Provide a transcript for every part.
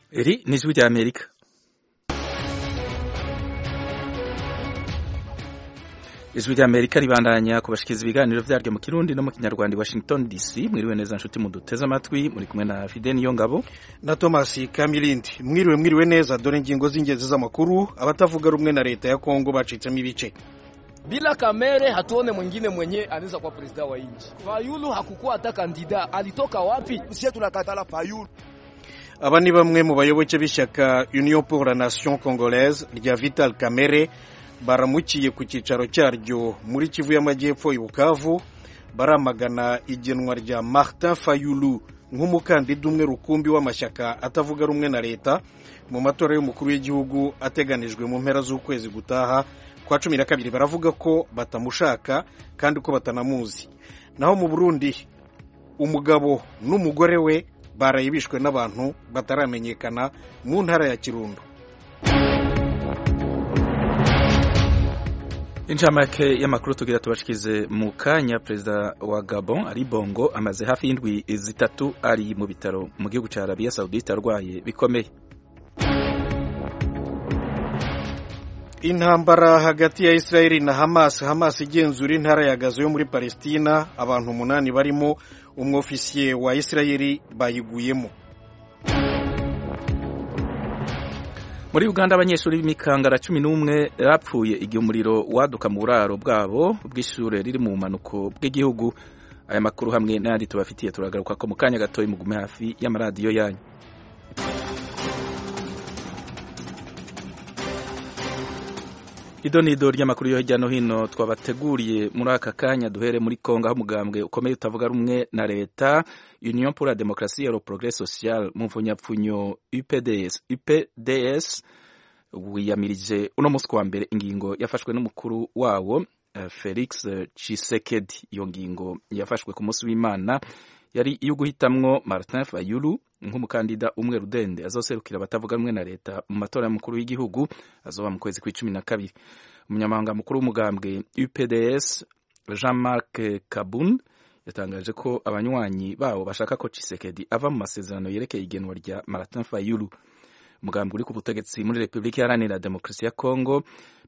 Iri ni ijwi rya Amerika ijwi rya Amerika ribandanya kubashikiriza ibiganiro vyaryo mu Kirundi no mu Kinyarwanda Washington DC mwiriwe neza nshuti muduteze amatwi muri kumwe na Fidel Niyongabo na Thomas Kamilindi mwiriwe mwiriwe neza dore ingingo z'ingenzi z'amakuru abatavuga rumwe na leta ya Kongo bacitsemo ibice bila Kamere hatuone mwingine mwenye anaweza kuwa president wa nchi. Fayulu hakukuwa hata kandida, alitoka wapi? Sisi tunakatala Fayulu. aba ni bamwe mu bayoboke b'ishyaka Union pour la Nation Congolaise rya Vital Kamere baramukiye ku cyicaro cyaryo muri Kivu y'Amajyepfo i Bukavu baramagana igenwa rya Martin Fayulu nk'umukandida umwe rukumbi w'amashyaka atavuga rumwe na leta mu matora y'umukuru w'igihugu ateganijwe mu mpera z'ukwezi gutaha kwa cumi na kabiri baravuga ko batamushaka kandi ko batanamuzi naho mu Burundi umugabo n'umugore we baraye bishwe n'abantu bataramenyekana mu ntara ya Kirundo Incamake y'amakuru tugira tubashikize mu kanya perezida wa Gabon Ali Bongo amaze hafi y'indwi zitatu ari mu bitaro mu gihugu cya Arabia Saudite arwaye bikomeye intambara hagati ya Israeli na Hamas Hamas igenzura intara ya Gaza yo muri Palestina abantu umunani barimo umwofisiye wa Israeli bayiguyemo muri Uganda abanyeshuri b'imikangara cumi n'umwe bapfuye igihe umuriro waduka mu buraro bwabo bw'ishure riri mu bumanuko bw'igihugu aya makuru hamwe n'ayandi tubafitiye turagaruka ko mu kanya gatoya mugume hafi y'amaradiyo yanyu ido ni ido ry'amakuru yo hirya no hino twabateguriye muri aka kanya duhere muri kongo aho umugambwe ukomeye utavuga rumwe na leta union pour la démocratie et le progrès social mu mvunyapfunyo upds upds wiyamirije uno munsi wa mbere ingingo yafashwe n'umukuru wawo uh, felix chisekedi iyo ngingo yafashwe ku munsi w'imana yari iyo guhitamwo martin fayulu nk'umukandida umwe rudende azoserukira abatavuga rumwe na leta mu matora y'umukuru w'igihugu azoba mu kwezi kw'icumi na kabiri umunyamabanga mukuru w'umugambwe UPDS Jean Marc Kabun yatangaje ko abanywanyi bawo bashaka ko Tshisekedi ava mu masezerano yerekeye igenwa rya Martin Fayulu umugambwe uri ku butegetsi muri Repubulika Iharanira Demokarasi ya Kongo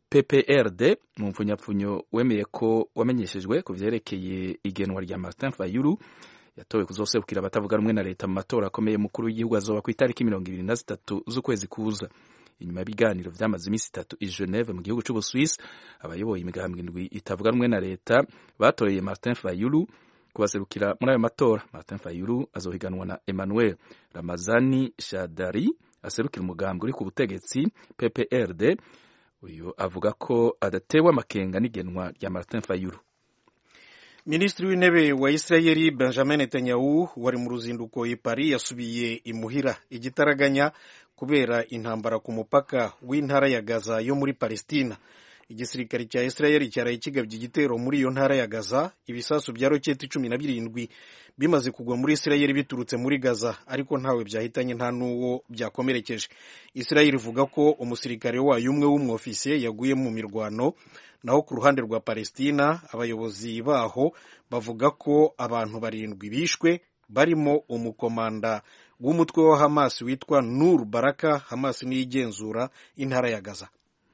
PPRD mu mfunyapfunyo wemeye ko wamenyeshejwe ku vyerekeye igenwa rya Martin Fayulu yatowe kuzoserukira abatavuga rumwe na leta mu matora akomeye mukuru w'igihugu azoba ku itariki mirongo ibiri na zitatu z'ukwezi kuza inyuma y'ibiganiro vyamaze iminsi itatu i Geneve mu gihugu c'Ubuswisi abayoboye imigambwe indwi itavuga rumwe na leta batoreye Martin Fayulu kubaserukira muri ayo matora Martin Fayulu azohiganwa na Emmanuel Ramazani Shadari aserukira umugambwe uri ku butegetsi PPRD uyu avuga ko adatewe amakenga n'igenwa rya Martin Fayulu minisitiri w'intebe wa Israeli Benjamin Netanyahu wari mu ruzinduko i Paris yasubiye imuhira igitaraganya kubera intambara ku mupaka w'intara ya Gaza yo muri Palestina igisirikare cya Israeli cyaraye kigabye igitero muri iyo ntara ya Gaza ibisasu bya roketi cumi na birindwi bimaze kugwa muri Israeli biturutse muri Gaza ariko ntawe byahitanye nta n'uwo byakomerekeje Israeli ivuga ko umusirikare wayo umwe w'umwofisiye yaguye mu mirwano naho ku ruhande rwa Palestina abayobozi baho bavuga ko abantu barindwi bishwe barimo umukomanda w'umutwe wa Hamas witwa Nur Baraka Hamas niyo igenzura intara ya Gaza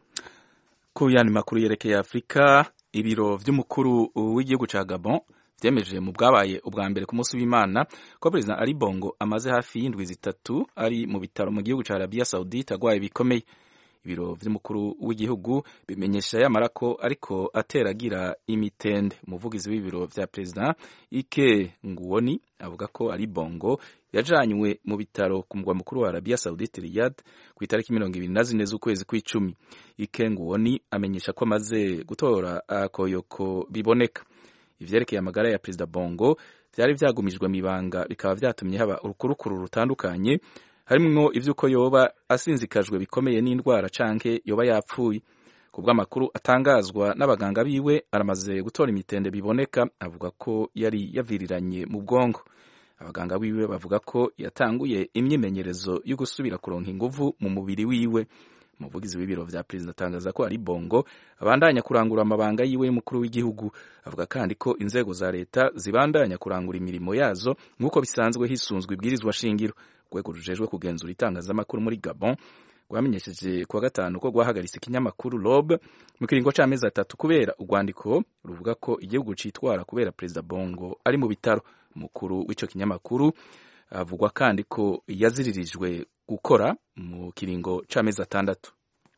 ku yandi makuru yerekeye Afurika ibiro vy'umukuru w'igihugu ca Gabon vyemeje mu bwabaye ubwa mbere ku munsi w'Imana ko President Ali Bongo amaze hafi y'indwi zitatu ari mu bitaro mu gihugu ca Arabia Saudite agwaye bikomeye ibiro vy'umukuru w'igihugu bimenyesha yamara ko ariko ateragira imitende umuvugizi w'ibiro vya President Ike Nguoni avuga ko Ali Bongo yajanywe mu bitaro ku mugwa mukuru wa Arabia Saudite Riyadh ku itariki mirongo ibiri na zine z'ukwezi kw'icumi Ike Nguoni amenyesha ko amaze gutora akoyoko biboneka ivyerekeye amagara ya Perezida Bongo vyari vyagumijwe mw'ibanga bikaba vyatumye haba urukurukuru rutandukanye harimwo ivy'uko yoba asinzikajwe bikomeye n'indwara canke yoba yapfuye ku bw'amakuru atangazwa n'abaganga biwe aramaze gutora imitende biboneka avuga ko yari yaviriranye mu bwongo abaganga biwe bavuga ko yatanguye imyimenyerezo yo gusubira kuronka inguvu mu mubiri wiwe umuvugizi w'ibiro vya perezida atangaza ko ari bongo abandanya kurangura amabanga yiwe y'umukuru w'igihugu avuga kandi ko inzego za leta zibandanya kurangura imirimo yazo nk'uko bisanzwe hisunzwe ibwirizwa shingiro urwego rujejwe kugenzura itangazamakuru muri gabon rwamenyesheje kuwa gatanu ko rwahagaritse ikinyamakuru rob mu kiringo c'amezi atatu kubera urwandiko ruvuga ko igihugu citwara kubera perezida bongo ari mu bitaro umukuru w'ico kinyamakuru avugwa kandi ko yaziririjwe gukora mu kiringo c'amezi atandatu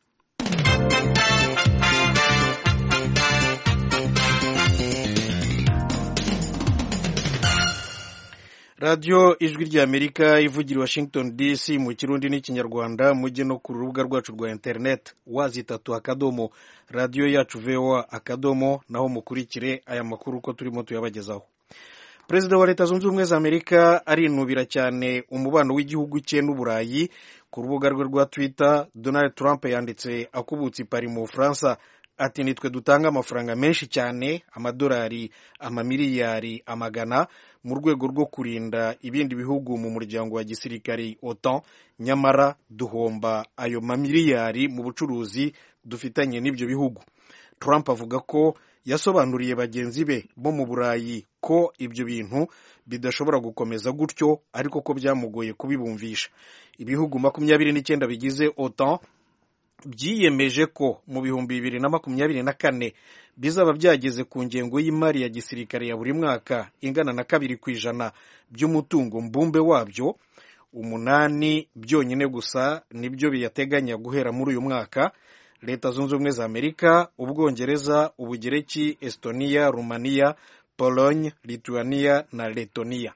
radiyo ijwi ry'amerika ivugira i washington dc mu kirundi n'ikinyarwanda mujye no ku rubuga rwacu rwa interineti wazitatu akadomo radiyo yacu voa akadomo naho mukurikire aya makuru uko turimo tuyabagezaho perezida wa leta zunze ubumwe za amerika arinubira cyane umubano w'igihugu cye n'uburayi ku rubuga rwe rwa twitter donald trump yanditse akubutse ipari mu bufaransa ati nitwe dutanga amafaranga menshi cyane amadolari amamiliyari amagana mu rwego rwo kurinda ibindi bihugu mu muryango wa gisirikari otan nyamara duhomba ayo mamiliyari mu bucuruzi dufitanye n'ibyo bihugu trump avuga ko yasobanuriye bagenzi be bo mu burayi ko ibyo bintu bidashobora gukomeza gutyo ariko ko byamugoye kubibumvisha ibihugu makumyabiri n'icyenda bigize otan byiyemeje ko mu bihumbi bibiri na makumyabiri na kane bizaba byageze ku ngengo y'imari ya gisirikare ya buri mwaka ingana na kabiri ku ijana by'umutungo mbumbe wabyo umunani byonyine gusa nibyo biyateganya guhera muri uyu mwaka leta zunze ubumwe za amerika ubwongereza ubugereki estonia rumaniya pologne lituania na letoniya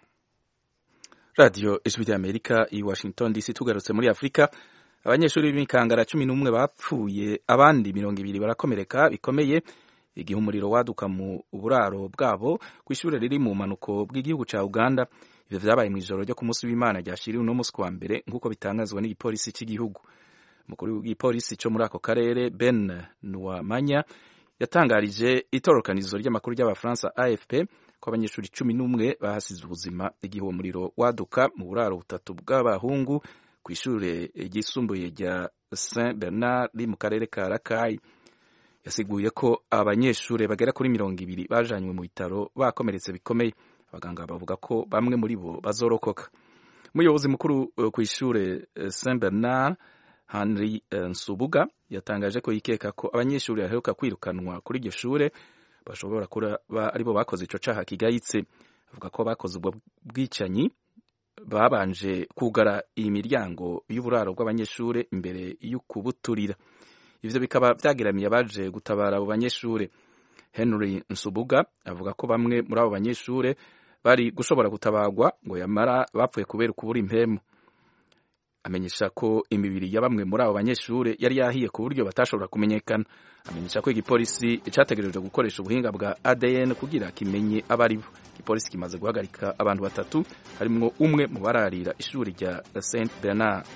radiyo ijwi ry'amerika i washington dc tugarutse muri afurika abanyeshuri b'imikangara cumi n'umwe bapfuye abandi mirongo ibiri barakomereka bikomeye igihe umuriro waduka mu buraro bwabo ku ishuri riri mu mpanuko bw'igihugu cya uganda ibyo vyabaye mu ijoro ryo ku munsi w'imana ryashiriwe uno munsi wa mbere nk'uko bitangazwa n'igipolisi cy'igihugu umukuru w'igipolisi cyo muri ako karere ben nuwamanya yatangarije itororokanizo ry'amakuru ry'abafaransa afp ko abanyeshuri cumi n'umwe bahasize ubuzima igihe uwo muriro waduka mu buraro butatu bw'abahungu ku ishuri ryisumbuye rya saint bernard riri mu karere ka rakayi yasiguye ko abanyeshuri bagera kuri mirongo ibiri bajanywe mu bitaro bakomeretse bikomeye abaganga bavuga ko bamwe muri bo bazorokoka umuyobozi mukuru ku ishuri saint bernard henry nsubuga yatangaje ko yikeka ko abanyeshuri baheruka kwirukanwa kuri iryo shure bashobora kuba aribo bakoze ico caha kigayitse avuga ko bakoze ubwo bwicanyi babanje kugara iyi miryango y'uburaro bw'abanyeshuri imbere y'ukubuturira ivyo bikaba vyageramiye abaje gutabara abo banyeshuri henry nsubuga avuga ko bamwe muri abo banyeshuri bari gushobora gutabarwa ngo yamara bapfuye kubera ukubura impemu amenyesha ko imibiri ya bamwe muri abo banyeshuri yari yahiye ku buryo batashobora kumenyekana amenyesha ko igipolisi cyategerejwe gukoresha ubuhinga bwa ADN kugira kimenye abo ari bo igipolisi kimaze guhagarika abantu batatu harimwo umwe mu bararira ishuri rya Saint Bernard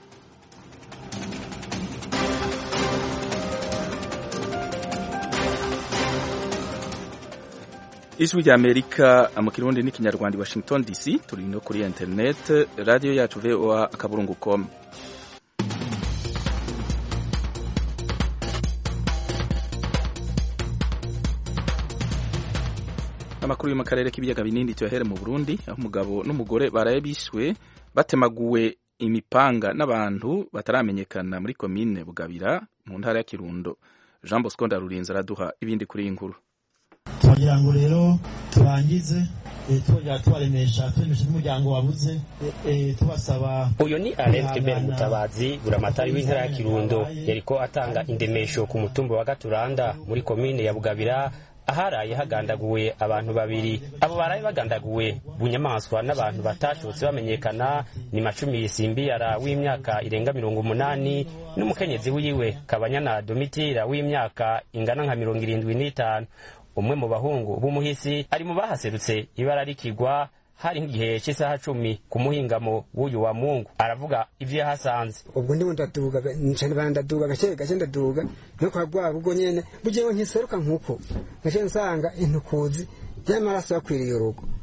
ijwi rya amerika mu kirundi n'ikinyarwanda i washington dc turi no kuri internet radiyo yacu voa akaburungu com amakuru yo mu karere k'ibiyaga binini tuyahere mu burundi aho umugabo n'umugore baraye bishwe batemaguwe imipanga n'abantu bataramenyekana muri komine bugabira mu ntara ya kirundo jean bosco ndarurinze araduha ibindi kuri iyi nkuru turagira ngo rero turangize twongera tubaremesha turemesha n'umuryango wabuze tubasaba uyu ni Alain Kebere Mutabazi buramatari w'intara ya Kirundo yariko atanga indemesho ku mutumba wa Gaturanda muri komine ya Bugabira aharaye hagandaguwe abantu babiri abo baraye bagandaguwe bunyamaswa n'abantu batashobotse bamenyekana ni macumi simbiyara w'imyaka irenga mirongo umunani n'umukenyezi wiwe kabanyana domitira w'imyaka ingana nka mirongo irindwi n'itanu umwe mu bahungu b'umuhisi ari mu bahaserutse ibara rikigwa hari nk'igihe cy'isaha cumi ku muhingamo w'uyu wa mungu aravuga ivyo yahasanze ubwo ndimo ndaduga ncane bana ndaduga gake gake ndaduga no kwa bwabo ubwo nyene bugiye nkiseruka nkuko gace nsanga intukuzi y'amaraso yakwiriye urugo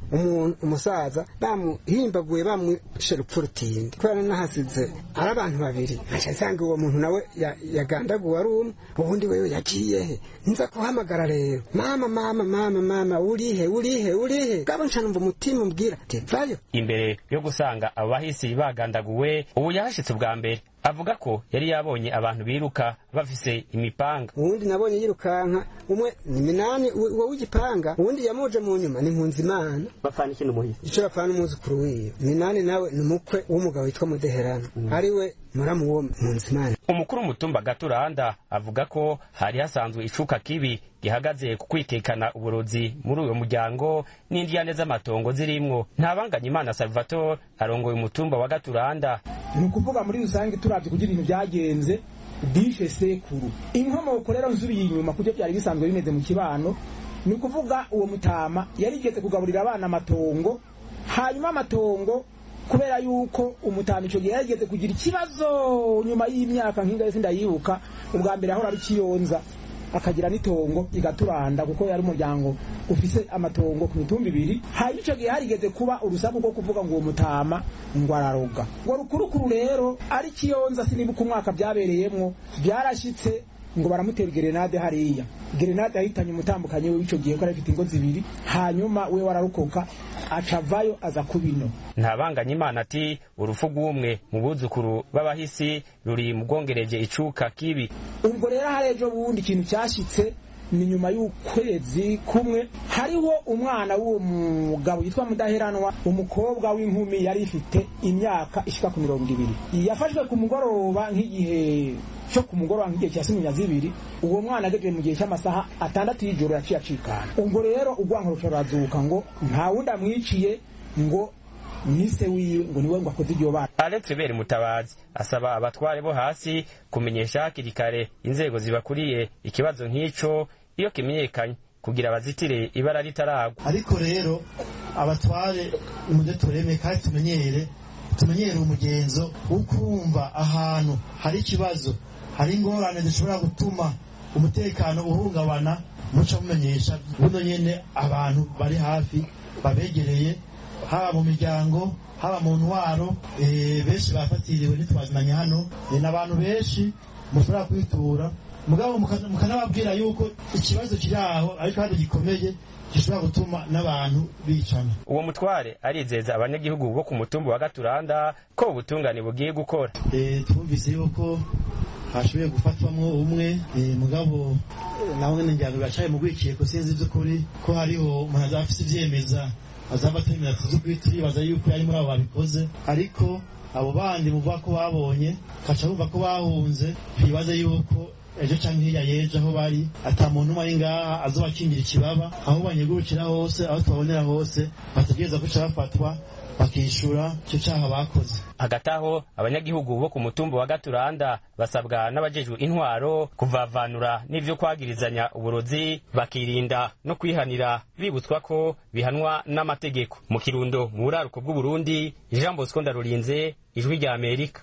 umuntu umusaza bamuhimbaguye bamwishe rupfu rutindi kubera nahasize ari abantu babiri nkaca nsanga uwo muntu nawe yagandaguwe ari umwe ubundi wewe yagiyehe nza kuhamagara rero mama mama mama mama urihe urihe urihe gabo nca numva umutima umbwira ati vayo imbere yo gusanga abo bahisi bagandaguwe ubu yahashitse ubwa mbere avuga ko yari yabonye abantu biruka bafise imipanga uwundi nabonye yirukanka umwe ni minani uwo w'igipanga uwundi yamuje mu nyuma ni nkunzimana bapfana ikintu muhisi ico bapfana umwuzukuru wiwe minani nawe ni umukwe w'umugabo witwa mudeherano ariwe muramu wo nkunzimana umukuru w'umutumba gaturanda avuga ko hari hasanzwe icuka kibi gihagaze ku kwitekana uburozi muri uyo muryango n'indiyane z'amatongo zirimwo ntabanganya imana salvatore arongoye umutumba wa gaturanda ni ukuvuga muri rusange turabye kugira ibintu byagenze dishe sekuru inkomoko rero nsubiye inyuma kubyo byari bisanzwe bimeze mu kibano ni ukuvuga uwo mutama yarigeze kugaburira abana amatongo hanyuma amatongo kubera yuko umutama icyo gihe yarigeze kugira ikibazo nyuma y'imyaka nk'ingahe sindayibuka ubwa mbere ahora ari kiyonza akagira n'itongo igaturanda kuko yari umuryango ufise amatongo ku mitumba ibiri hanyuma icyo gihe harigeze kuba urusaku rwo kuvuga ngo uwo mutama ngo araroga ngo rukurukuru rero ari kiyonza sinibuka umwaka byabereyemwo byarashyitse ngo baramutera gerenade hariya gerenade yahitanye umutambukanyi we w'icyo gihe ko yari afite ingo zibiri hanyuma we wararokoka acavayo aza kubino ntabanganya imana ati urufu rw'umwe mu buzukuru b'abahisi ruri mu bwongereje icuka kibi ubwo rero hari ejo bundi ikintu cyashyitse ni nyuma y'ukwezi kumwe hariho umwana w'uwo mugabo yitwa mudaheranwa umukobwa w'inkumi yari ifite imyaka ishika ku mirongo ibiri yafashwe ku mugoroba nk'igihe cyo ku mugoroba nk'igihe cya simunya zibiri uwo mwana agejeje mu gihe cy'amasaha atandatu y'ijoro yaciye acikana ubwo rero urwanko rurazuka ngo nta wundi amwiciye ngo nise wiwe ngo niwe ngo akoze iryo bara alex beri mutabazi asaba abatware bo hasi kumenyesha hakiri kare inzego zibakuriye ikibazo nk'ico iyo kimenyekanye kugira bazitire ibara ritaragwa ariko rero abatware muze tureme kandi tumenyere tumenyere umugenzo wo kumva ahantu hari ikibazo hari ingorane zishobora gutuma umutekano uhungabana muca mumenyesha buno nyene abantu bari hafi babegereye haba mu miryango haba mu ntwaro benshi bafatiriwe ntitwazimanye hano ni abantu benshi mushobora kwitura mugabo mukanababwira yuko ikibazo kiri aho ariko kandi gikomeye gishobora gutuma n'abantu bicana uwo mutware arizeza abanyagihugu bo ku mutumba wa gaturanda ko ubutungane bugiye gukora twumvise yuko hashoboye gufatwamwo umwe mugabo nawe nyine ngira ngo biracaye mu rwikeko sinzi by'ukuri ko hariho umuntu azaba afite ivyemeza azaba atemera tuzi turibaza yuko yari muri abo babikoze ariko abo bandi muvuga ko babonye kaca bumva ko bahunze twibaze yuko ejo cyangwa hirya y'ejo aho bari ata muntu umwe ari ngaha azoba akingira ikibaba aho banyegurukira hose aho tubabonera hose bategereza guca bafatwa bakishura icyo cyaha bakoze hagati aho abanyagihugu bo ku mutumba wa gaturanda basabwa n'abajejwe intwaro kuvavanura n'ivyo kwagirizanya uburozi bakirinda no kwihanira bibutswa ko bihanwa n'amategeko mu kirundo mu buraruko bw'uburundi jean bosco ndarurinze ijwi rya amerika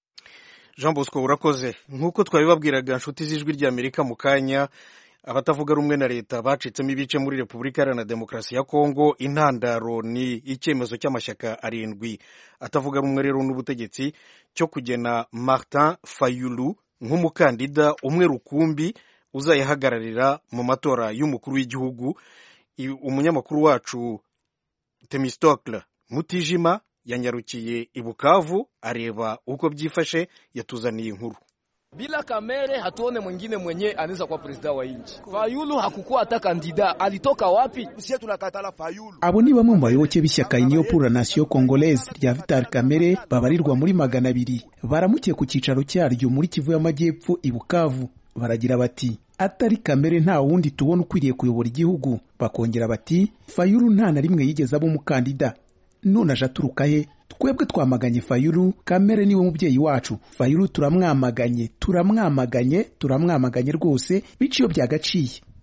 jean bosco urakoze nk'uko twabibabwiraga inshuti z'ijwi ry'amerika mu kanya abatavuga rumwe na leta bacitsemo ibice muri repubulika iharanira demokarasi ya kongo intandaro ni icyemezo cy'amashyaka arindwi atavuga rumwe rero n'ubutegetsi cyo kugena martin fayulu nk'umukandida umwe rukumbi uzayihagararira mu matora y'umukuru w'igihugu umunyamakuru wacu temistokle mutijima yanyarukiye i bukavu areba uko byifashe yatuzaniye inkuru bila Kamere hatuone mwingine mwenye anaweza kuwa president wa nchi. Fayulu hakukuwa hata kandida, alitoka wapi? Sisi tunakatala Fayulu. Abo ni bamwe mu bayoboke b'ishyaka Union pour la Nation Congolaise rya Vital Kamere babarirwa muri magana abiri baramukiye ku cyicaro cyaryo muri Kivu y'Amajyepfo i Bukavu baragira bati atari Kamere nta wundi tubona ukwiriye kuyobora igihugu bakongera bati Fayulu nta na rimwe yigeze aba umukandida none aje aturuka he twebwe twamaganye fayulu kamere niwe mubyeyi wacu fayulu turamwamaganye turamwamaganye turamwamaganye rwose bityo byagaciye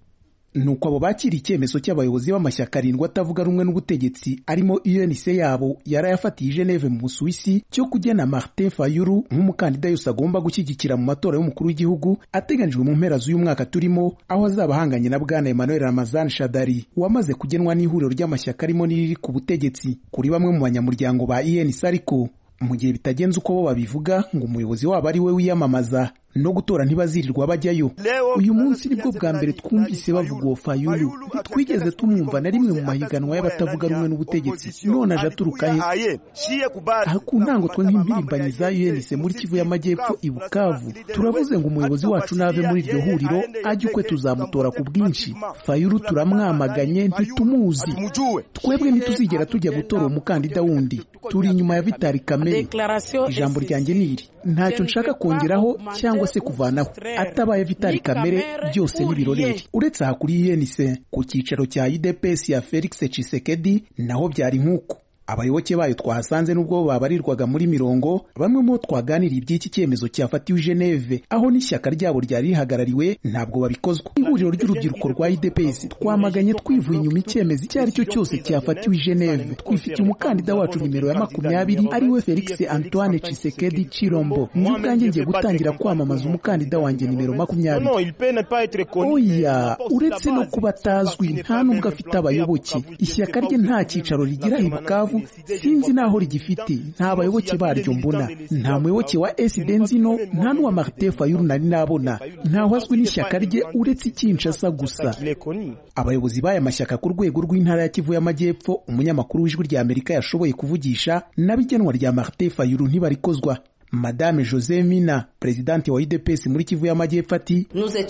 nuko abo bakiriye icyemezo cy'abayobozi b'amashyaka arindwi atavuga rumwe n'ubutegetsi arimo UNC yabo yarayafatiye Geneve mu Busuwisi cyo kugena Martin Fayulu nk'umukandida yose agomba gushyigikira mu matora y'umukuru w'igihugu ateganijwe mu mpera z'uyu mwaka turimo aho azaba ahanganye na bwana Emmanuel Ramazan Shadari wamaze kugenwa n'ihuriro ry'amashyaka arimo n'iriri ku butegetsi kuri bamwe mu banyamuryango ba UNC ariko mu gihe bitagenze uko bo babivuga ngo umuyobozi wabo ari we wiyamamaza no gutora ntibazirirwa bajyayo uyu munsi nibwo bwa mbere twumvise bavuga uwo fayulu ntitwigeze tumwumva na rimwe mu mahiganwa y'abatavuga rumwe n'ubutegetsi none aje aturuka he aha ku ntango twe nk'impirimbanyi za UNC muri kivu y'amajyepfo i bukavu turavuze ngo umuyobozi wacu nave muri iryo huriro ajye ukwe tuzamutora ku bwinshi fayulu turamwamaganye ntitumuzi twebwe ntituzigera tujya gutora uwo mukandida wundi turi inyuma ya vitali kamere ijambo ryanjye ni iri ntacyo nshaka kongeraho cyangwa se kuvanaho atabaye vitali kamere byose n'ibiroreri uretse aha kuri UNC ku cyicaro cya UDPS ya Felix Tshisekedi naho byari nk'uko abayoboke bayo twahasanze n'ubwo babarirwaga muri mirongo bamwe mu bo twaganiriye iby'iki cyemezo cyafatiwe Geneve aho n'ishyaka ryabo ryari rihagarariwe ntabwo babikozwa ihuriro ry'urubyiruko rwa IDPS twamaganye twivuye inyuma icyemezo icyo ari cyo cyose cyafatiwe Geneve twifitiye umukandida wacu nimero ya makumyabiri ariwe Felix Antoine Tshisekedi Chilombo njye ubwanjye ngiye gutangira kwamamaza umukandida wanjye nimero makumyabiri oya uretse no kuba atazwi nta nubwo afite abayoboke ishyaka rye nta cyicaro rigira i Bukavu sinzi naho rigifite nta bayoboke baryo mbona nta muyoboke wa SD nzino nta n'uwa Martin Fayulu nari nabona ntaho azwi n'ishyaka rye uretse Kinshasa gusa abayobozi b'aya mashyaka ku rwego rw'intara ya Kivu y'Amajyepfo umunyamakuru w'ijwi rya Amerika yashoboye kuvugisha n'abigenwa rya Martin Fayulu ntibarikozwa Madame Jose Mina perezidante wa UDPS muri Kivu y'Amajyepfo ati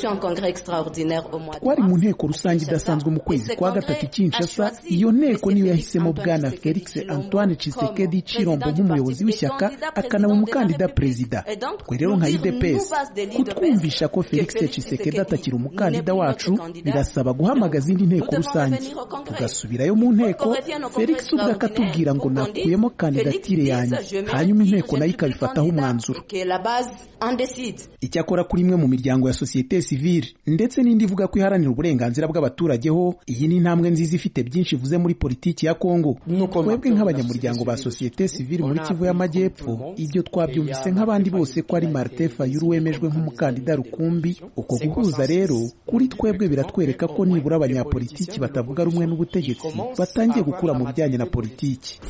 twari mu nteko rusange idasanzwe mu kwezi kwa gatatu i Kinshasa iyo nteko niyo yahisemo bwana Felix Antoine Tshisekedi Chilombo nk'umuyobozi w'ishyaka akanaba umukandida perezida twe rero nka UDPS kutwumvisha ko Felix Tshisekedi atakiri umukandida wacu birasaba guhamagaza indi nteko rusange tugasubirayo mu nteko Felix ubwo akatubwira ngo nakuyemo kandidatire yanjye hanyuma inteko nayo ikabifataho umwanzuro icyakora kuri imwe mu miryango ya sosiyete sivile ndetse n'indi ivuga ko iharanira uburenganzira bw'abaturage ho iyi ni intambwe nziza ifite byinshi ivuze muri politiki ya kongo twebwe nk'abanyamuryango ba sosiyete sivile muri kivu y'amajyepfo ibyo twabyumvise nk'abandi bose ko ari martin fayulu wemejwe nk'umukandida rukumbi uko guhuza rero kuri twebwe biratwereka ko nibura abanyapolitiki batavuga rumwe n'ubutegetsi batangiye gukura mu bijyanye na politiki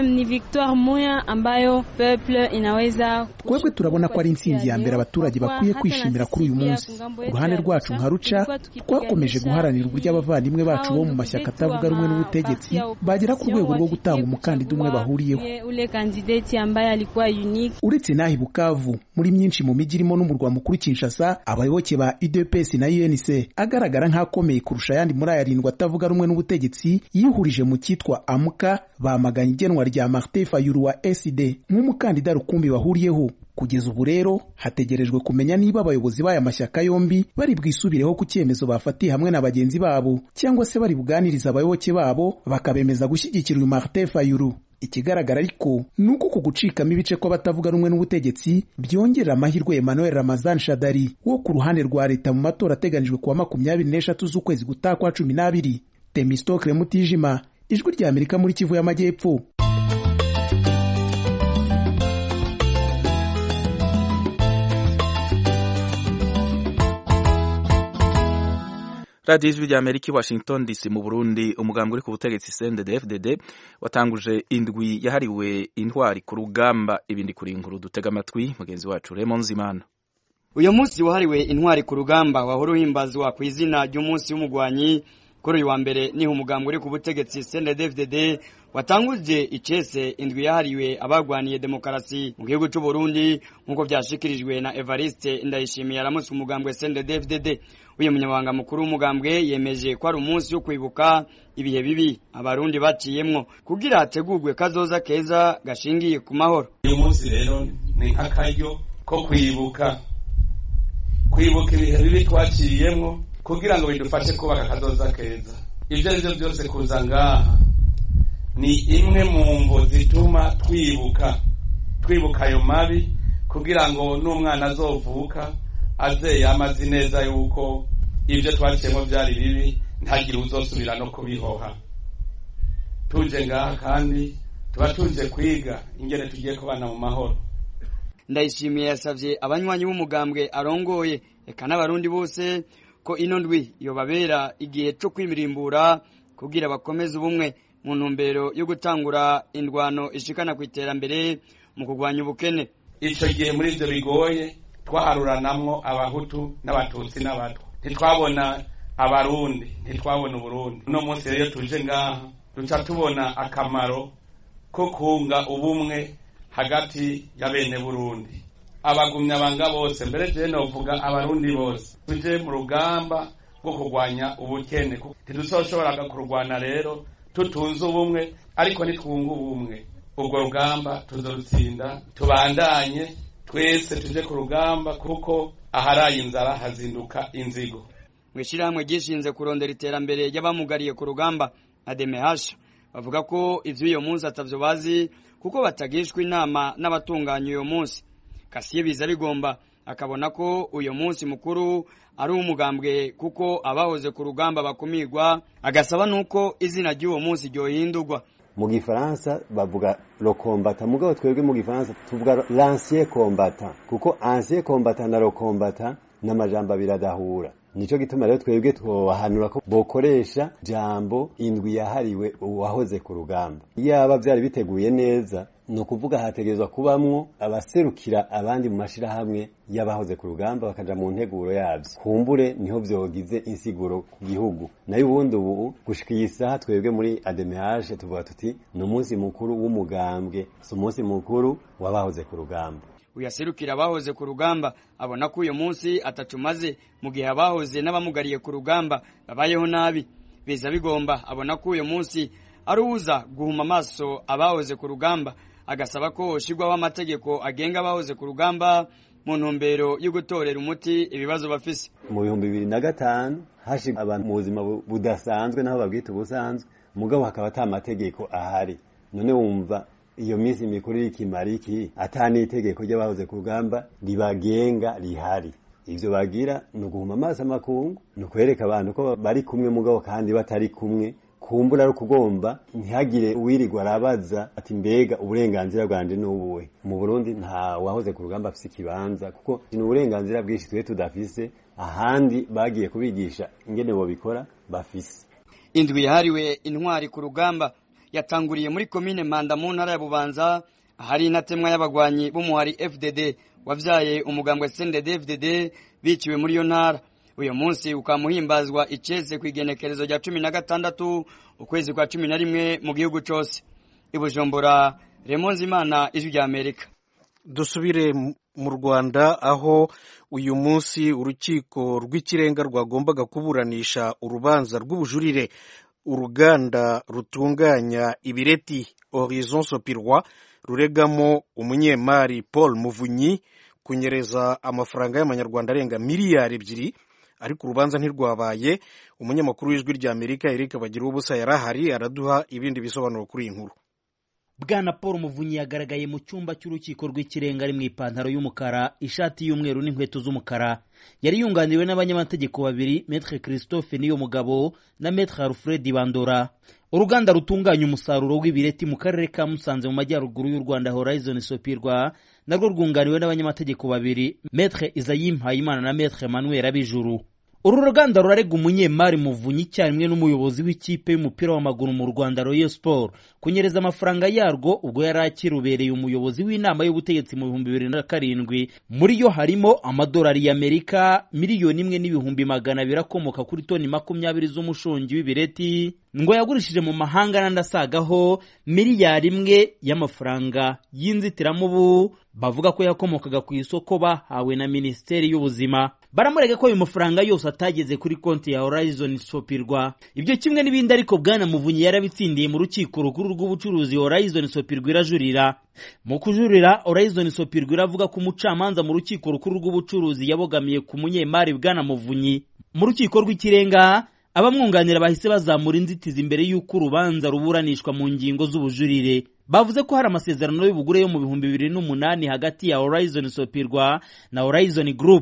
twebwe turabona ko ari intsinzi ya mbere abaturage bakwiye kwishimira kuri uyu munsi ku ruhande rwacu nka ruca twakomeje guharanira uburyo abavandimwe bacu bo mu mashyaka atavuga rumwe n'ubutegetsi bagera ku rwego rwo gutanga umukandida umwe bahuriyeho uretse n'aho i bukavu muri myinshi mu mijyi irimo n'umurwa mukuru kinshasa abayoboke ba udps na unc agaragara nk'akomeye kurusha ayandi muri aya arindwi atavuga rumwe n'ubutegetsi yihurije mu cyitwa amuka bamaganye igenwa rya martin fayulu wa sd nk'umukandida rukumbi bahuriyeho kugeza ubu rero hategerejwe kumenya niba abayobozi b'aya mashyaka yombi bari bwisubireho ku cyemezo bafatiye hamwe na bagenzi babo cyangwa se bari buganiriza abayoboke babo bakabemeza gushyigikira uyu Martin Fayulu ikigaragara ariko ni uko ku gucikamo ibice kw'abatavuga rumwe n'ubutegetsi byongerera amahirwe Emmanuel Ramazan Shadari wo ku ruhande rwa leta mu matora ateganijwe kuwa makumyabiri n'eshatu z'ukwezi gutaha kwa cumi n'abiri Temistokle Mutijima ijwi rya Amerika muri Kivu y'Amajyepfo radiyo ijwi rya amerika i washington dc mu burundi umugambi uri ku butegetsi cndfdd watanguje indwi yahariwe intwari ku rugamba ibindi kuri inkuru dutega amatwi mugenzi wacu Raymond Zimana uyu munsi wahariwe intwari ku rugamba wahora uhimbazwa ku izina ry'umunsi w'umugwanyi kuri uyu wa mbere niho umugambi uri ku butegetsi cndfdd watanguje icese indwi yahariwe abagwaniye demokarasi mu gihugu cy'u Burundi nk'uko byashikirijwe na Evariste Ndayishimiye aramutse umugambwe CNDD-FDD uyu munyamabanga mukuru w'umugambwe yemeje ko ari umunsi wo kwibuka ibihe bibi abarundi baciyemwo kugira hategurwe kazoza keza gashingiye ku mahoro uyu munsi rero ni nk'akaryo ko kwibuka kwibuka ibihe bibi twaciyemwo kugira ngo bidufashe kubaka kazoza keza ibyo ari byo byose kuza ngaha ni imwe mu mvo zituma twibuka twibuka ayo mabi kugira ngo n'umwana azovuka aze yamaze neza yuko ibyo twaciyemo byari bibi ntagire uzosubira no kubihoha tuje ngaha kandi tuba tuje kwiga ingene tugiye kubana mu mahoro ndayishimiye yasavye abanywanyi b'umugambwe arongoye eka n'abarundi bose ko ino ndwi yobabera igihe co kwimirimbura kugira bakomeze ubumwe mu ntumbero yo gutangura indwano ishikana ku iterambere mu kurwanya ubukene ico gihe muri ivyo bigoye twaharuranamwo abahutu n'abatutsi n'abatwa ntitwabona abarundi ntitwabona uburundi uno munsi rero tuje ngaha duca tubona akamaro ko kunga ubumwe hagati ya bene burundi abagumya banga bose mbere je novuga abarundi bose tuje mu rugamba rwo kurwanya ubukene ntiduzoshoboraga kurwana rero tutunze ubumwe ariko nitwunga ubumwe ubwo rugamba tuzorutsinda tubandanye twese tuje ku rugamba kuko aharaye inzara hazinduka inzigo mw'ishirahamwe ryishinze kurondera iterambere ry'abamugariye ku rugamba ademehasha bavuga ko ivy'uyo munsi atavyo bazi kuko batagishwa inama n'abatunganya uyo munsi kasiye biza bigomba akabona ko uyo munsi mukuru ari uw'umugambwe kuko abahoze ku rugamba bakumirwa agasaba nuko izina ry'uwo munsi ryohindurwa mu gifaransa bavuga lo combattant mugabo twebwe mu gifaransa tuvuga l'ancien combattant kuko ancien combattant na lo combattant n'amajambo abiri adahura nico gituma rero twebwe twobahanura ko bokoresha jambo indwi yahariwe uwahoze ku rugamba yaba vyari biteguye neza ni ukuvuga hategerezwa kubamwo abaserukira abandi mu mashirahamwe y'abahoze ku rugamba bakaja mu nteguro yavyo kumbure niho vyogize insiguro ku gihugu nayo ubundi ubu gushika iyi saha twebwe muri ademehage tuvuga tuti ni umunsi mukuru w'umugambwe si umunsi mukuru w'abahoze ku rugamba uyaserukira abahoze ku rugamba abona ko uyu munsi atacumaze mu gihe abahoze n'abamugariye ku rugamba babayeho nabi biza bigomba abona ko uyu munsi ari uza guhuma amaso abahoze ku rugamba agasaba ko hoshirwaho amategeko agenga abahoze ku rugamba mu ntumbero yo gutorera umuti ibibazo bafise mu bihumbi bibiri na gatanu hashirwa abantu mu buzima budasanzwe naho babwita ubusanzwe mugabo hakaba ata mategeko ahari none wumva iyo minsi mikuru y'ikimara iki ata n'itegeko ry'abahoze ku rugamba ribagenga rihari ivyo bagira ni uguhuma amaso amakungu ni ukwereka abantu ko bari kumwe mugabo kandi batari kumwe kumbura ari ukugomba ntihagire uwirirwa arabaza ati mbega uburenganzira bwanje n'ubuwe mu burundi nta wahoze ku rugamba afise ikibanza kuko ni uburenganzira bwinshi twe tudafise ahandi bagiye kubigisha ingene bobikora bafise indwi yahariwe intwari ku rugamba yatanguriye muri komine manda mu ntara ya bubanza ahari intatemwa y'abagwanyi b'umuhari fdd wavyaye umugambwe sended fdd biciwe muri iyo ntara uyu munsi ukamuhimbazwa iceze ku igenekerezo rya cumi na gatandatu ukwezi kwa cumi na rimwe mu gihugu cose ibujumbura remonze imana ijwi rya amerika dusubire mu rwanda aho uyu munsi urukiko rw'ikirenga rwagombaga kuburanisha urubanza rw'ubujurire uruganda rutunganya ibireti horizon sopirwa ruregamo umunyemari paul muvunyi kunyereza amafaranga y'amanyarwanda arenga miliyari ebyiri ariko urubanza ntirwabaye umunyamakuru w'ijwi rya amerika eric bagira ubusa yari ahari araduha ibindi bisobanuro kuri iyi nkuru bwana paul muvunyi yagaragaye mu cyumba cy'urukiko rw'ikirenga ari mu ipantaro y'umukara ishati y'umweru n'inkweto z'umukara yari yunganiriwe n'abanyamategeko babiri metre christophe niyo mugabo na metre alfred bandora uruganda rutunganya umusaruro w'ibireti mu karere ka musanze mu majyaruguru y'u rwanda horizon sopirwa narwo rwunganiwe n'abanyamategeko babiri metre isayi mpayimana na metre manuel abijuru uru ruganda rurarega umunyemari muvunyi icyarimwe n'umuyobozi w'ikipe y'umupira w'amaguru mu rwanda royal sport kunyereza amafaranga yarwo ubwo yari akirubereye umuyobozi w'inama y'ubutegetsi mu bihumbi bibiri na karindwi muri yo harimo amadolari y'amerika miliyoni imwe n'ibihumbi magana abiri akomoka kuri toni makumyabiri z'umushongi w'ibireti ngo yagurishije mu mahanga n'andi asagaho miliyari imwe y'amafaranga y'inzitiramubu bavuga ko yakomokaga ku isoko bahawe na minisiteri y'ubuzima baramurega ko ayo mafaranga yose atageze kuri konti ya horizon sopirwa ibyo kimwe n'ibindi ariko bwana muvunyi yarabitsindiye mu rukiko rukuru rw'ubucuruzi horizon sopirwa irajurira mu kujurira horizon sopirwa iravuga ko umucamanza mu rukiko rukuru rw'ubucuruzi yabogamiye ku munyemari bwana muvunyi mu rukiko rw'ikirenga abamwunganira bahise bazamura inzitizi imbere y'uko urubanza ruburanishwa mu ngingo z'ubujurire bavuze ko hari amasezerano y'ubugure yo mu bihumbi bibiri n'umunani hagati ya horizon sopirwa na horizon group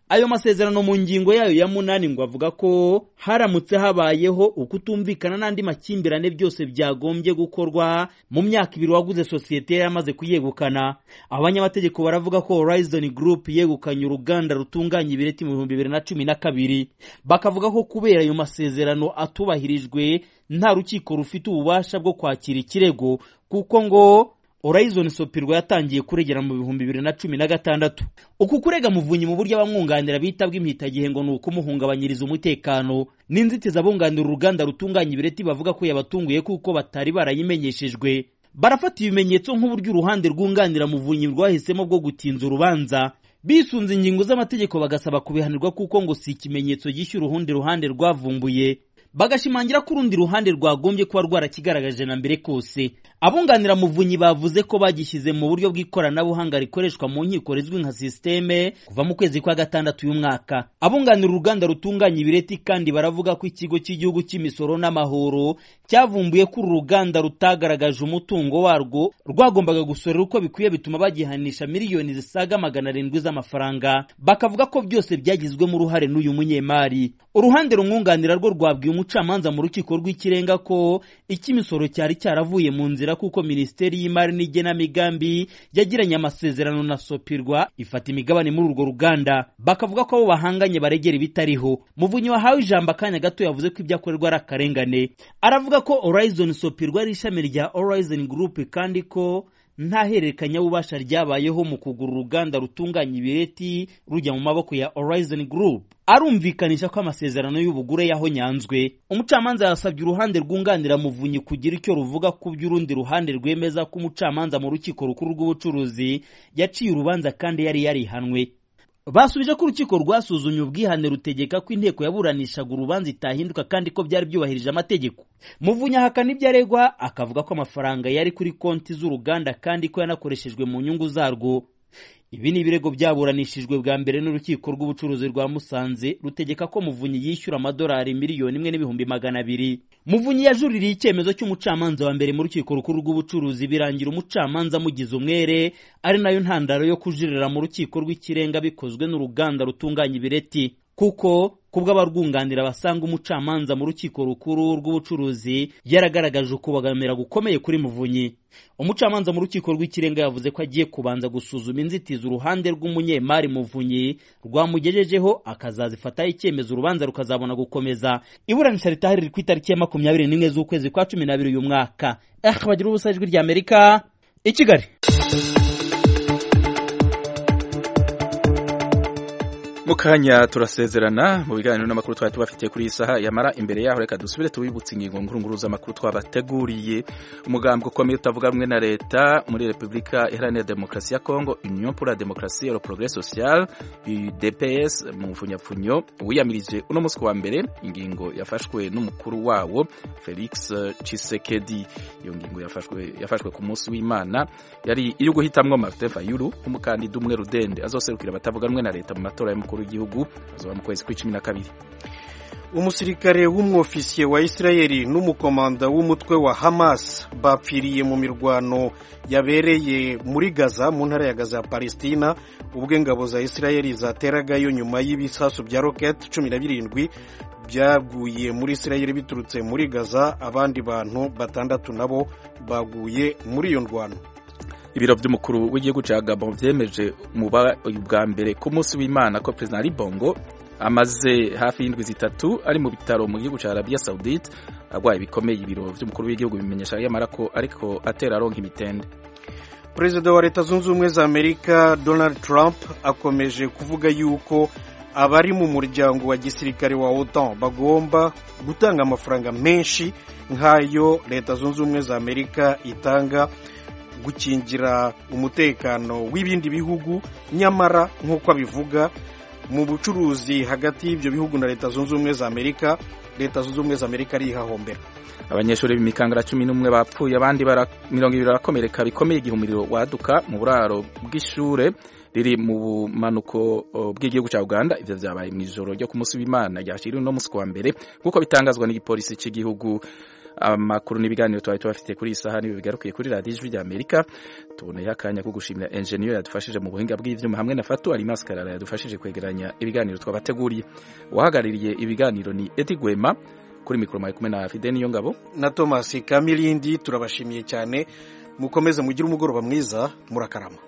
ayo masezerano mu ngingo yayo ya munani ngo avuga ko haramutse habayeho ukutumvikana n'andi makimbirane byose byagombye gukorwa mu myaka ibiri waguze sosiyete yari yamaze kuyegukana abanyamategeko baravuga ko Horizon Group yegukanye uruganda rutunganya ibireti mu bihumbi bibiri na cumi na kabiri bakavuga ko kubera ayo masezerano atubahirijwe nta rukiko rufite ububasha bwo kwakira ikirego kuko ngo Horizon Sopirwa yatangiye kuregera mu bihumbi bibiri na cumi na gatandatu uku kurega muvunyi mu buryo abamwunganira bita bw'impitagihe ngo ni ukumuhungabanyiriza umutekano n'inzitizi abunganira uruganda rutunganya ibireti bavuga ko yabatunguye kuko batari barayimenyeshejwe barafata ibimenyetso nk'uburyo uruhande rwunganira muvunyi rwahisemo bwo gutinza urubanza bisunze ingingo z'amategeko bagasaba kubihanirwa kuko ngo si ikimenyetso gishyura urundi ruhande rwavumbuye bagashimangira ko urundi ruhande rwagombye kuba rwarakigaragaje na mbere kose abunganira muvunyi bavuze ko bagishyize mu buryo bw'ikoranabuhanga rikoreshwa mu nkiko rizwi nka sisiteme kuva mu kwezi kwa gatandatu y'umwaka abunganira uruganda rutunganya ibireti kandi baravuga ko ikigo cy'igihugu cy'imisoro n'amahoro cyavumbuye ko uru ruganda rutagaragaje umutungo warwo rwagombaga gusorera uko bikwiye bituma bagihanisha miliyoni zisaga magana arindwi z'amafaranga bakavuga ko byose byagizwemo uruhare n'uyu munyemari uruhande rumwunganira rwo rwabwiye umucamanza mu rukiko rw'ikirenga ko icy'imisoro cyari cyaravuye mu nzira kuko minisiteri y'imari n'igenamigambi yagiranye amasezerano na sopirwa ifata imigabane muri urwo ruganda bakavuga ko abo bahanganye baregera ibitariho muvunyi wahawe ijambo akanya gato yavuze ko ibyo akorerwa ari akarengane aravuga ko Horizon Sopirwa ari ishami rya Horizon Group kandi ko nta hererekanyabubasha ryabayeho mu kugura uruganda rutunganya ibireti rujya mu maboko ya Horizon Group arumvikanisha ko amasezerano y'ubugure yahonyanzwe umucamanza yasabye uruhande rwunganira muvunyi kugira icyo ruvuga ku by'urundi ruhande rwemeza ko umucamanza mu rukiko rukuru rw'ubucuruzi yaciye urubanza kandi yari yarihanwe basubije ko urukiko rwasuzumye ubwihane rutegeka ko inteko yaburanishaga urubanza itahinduka kandi ko byari byubahirije amategeko muvunyi ahakana ibyo aregwa akavuga ko amafaranga yari kuri konti z'uruganda kandi ko yanakoreshejwe mu nyungu zarwo ibi ni ibirego byaburanishijwe bwa mbere n'urukiko rw'ubucuruzi rwa musanze rutegeka ko muvunyi yishyura amadolari miliyoni imwe n'ibihumbi magana abiri muvunyi yajuririye icyemezo cy'umucamanza wa mbere mu rukiko rukuru rw'ubucuruzi birangira umucamanza amugize umwere ari nayo ntandaro yo kujuririra mu rukiko rw'ikirenga bikozwe n'uruganda rutunganya ibireti kuko kubwo abarwunganira basanga umucamanza mu rukiko rukuru rw'ubucuruzi yaragaragaje ukubagamira gukomeye kuri muvunyi umucamanza mu rukiko rw'ikirenga yavuze ko agiye kubanza gusuzuma inzitizi uruhande rw'umunyemari muvunyi rwamugejejeho akazazifataho icyemezo urubanza rukazabona gukomeza iburanisha ritahari riri ku itariki ya makumyabiri n'imwe z'ukwezi kwa cumi n'abiri uyu mwaka eh bagira ubusa ijwi rya amerika i kigali mu kanya turasezerana mu biganiro n'amakuru twari tubafitiye kuri iyi saha yamara imbere yaho reka dusubire tubibutse ingingo nkuru z'amakuru twabateguriye umugambwe ukomeye utavuga rumwe na leta muri repubulika iharanira demokarasi ya kongo union pour la démocratie et le progrès social udps mu mfunyapfunyo wiyamirije uno munsi wa mbere ingingo yafashwe n'umukuru wawo felix chisekedi iyo ngingo yafashwe yafashwe ku munsi w'imana yari iyo guhitamwo martin fayulu nk'umukandida umwe rudende azoserukira abatavuga rumwe na leta mu matora y'umukuru w'igihugu azoba mu kwezi kw'icumi na kabiri umusirikare w'umwofisiye wa isirayeli n'umukomanda w'umutwe wa hamas bapfiriye mu mirwano yabereye muri gaza mu ntara ya gaza ya palestina ubwo ingabo za isirayeli zateragayo nyuma y'ibisasu bya roketi cumi na birindwi byaguye muri isirayeli biturutse muri gaza abandi bantu batandatu nabo baguye muri iyo ndwano ibiro by'umukuru w'igihugu cya gabon byemeje mu bwa mbere ku munsi w'imana ko perezida ari bongo amaze hafi y'indwi zitatu ari mu bitaro mu gihugu cya arabiya sawudite arwaye bikomeye ibiro by'umukuru w'igihugu bimenyesha yamara ko ariko atera aronka imitende perezida wa leta zunze ubumwe za amerika donald trump akomeje kuvuga yuko abari mu muryango wa gisirikare wa otan bagomba gutanga amafaranga menshi nk'ayo leta zunze ubumwe za amerika itanga gukingira umutekano w'ibindi bihugu nyamara nk'uko abivuga mu bucuruzi hagati y'ibyo bihugu na leta zunze ubumwe za amerika leta zunze ubumwe za amerika arihahombera abanyeshuri b'imikangara cumi n'umwe bapfuye abandi mirongo ibiri barakomereka bikomeye igihe umuriro waduka mu buraro bw'ishure riri mu bumanuko bw'igihugu cya uganda ibyo byabaye mu ijoro ryo ku munsi w'imana ryashyiriwe uno munsi wa mbere nk'uko bitangazwa n'igipolisi cy'igihugu amakuru n'ibiganiro twari tubafitiye kuri iyi saha nibi bigarukiye kuri radiyo ijwi rya amerika tuboneyeho akanya ko gushimira enjeniyeri yadufashije mu buhinga bw'ivyuma hamwe na fatu arimasi karara yadufashije kwegeranya ibiganiro twabateguriye uwahagarariye ibiganiro ni edi gwema kuri mikoro mari kumwe na fide niyo ngabo na thomas kamilindi turabashimiye cyane mukomeze mugire umugoroba mwiza murakarama